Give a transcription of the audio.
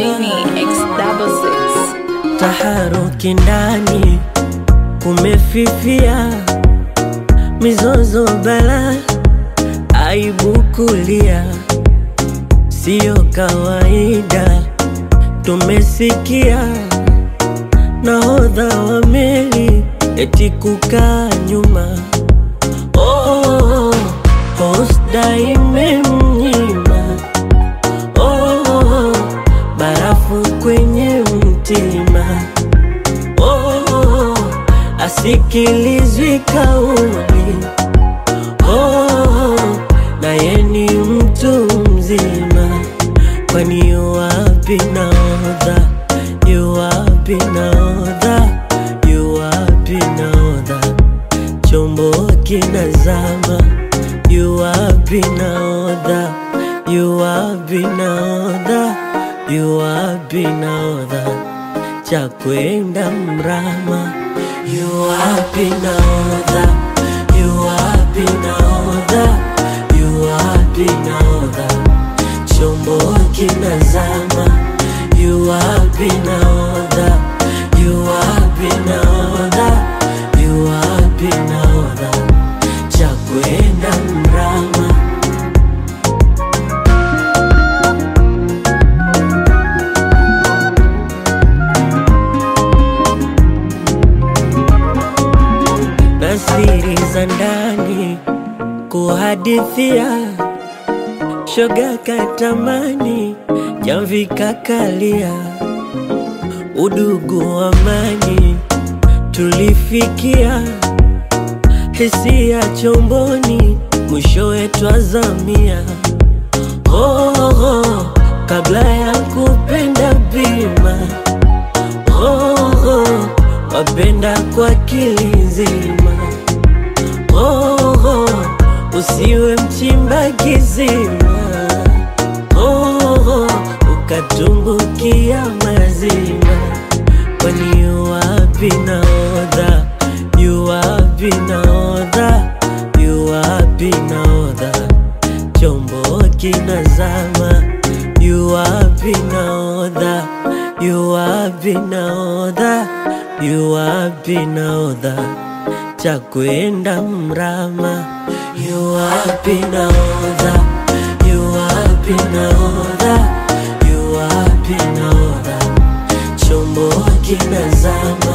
Genie X double six. Taharuki ndani kumefifia, mizozo bala, aibu kulia, siyo kawaida. Tumesikia nahodha wa meli eti kukaa nyuma, oh, hosta imemnyima oh, barafu kwenye mtima oh, asikilizwi kauli oh, naye ni mtu mzima, kwani yuwapi naodha, yuwapi naodha, yuwapi naodha, chombo kinazama, yuwapi naodha, yuwapi naodha, yuwapi naodha, cha kwenda mrama, yuwapi naodha, yuwapi naodha, yuwapi naodha, chombo kinazama, yuwapi naodha, yuwapi naodha, yuwapi naodha, cha kwenda mrama. na siri za ndani kuhadithia, shoga katamani, jamvi kakalia, udugu amani tulifikia, hisia chomboni, mwishowe twazamia. Oh, oh, kabla ya kupenda bima oh, oh, wapenda kwa kilizima oh, oh, usiwe mchimba kizima oh, oh, ukatumbukia mazima kwani yuwapi naodha yuwapi naodha yuwapi naodha chombo kinazama yuwapi naodha yuwapi naodha yuwapi naodha cha kwenda mrama yuwapi naodha yuwapi naodha yuwapi naodha chombo kinazama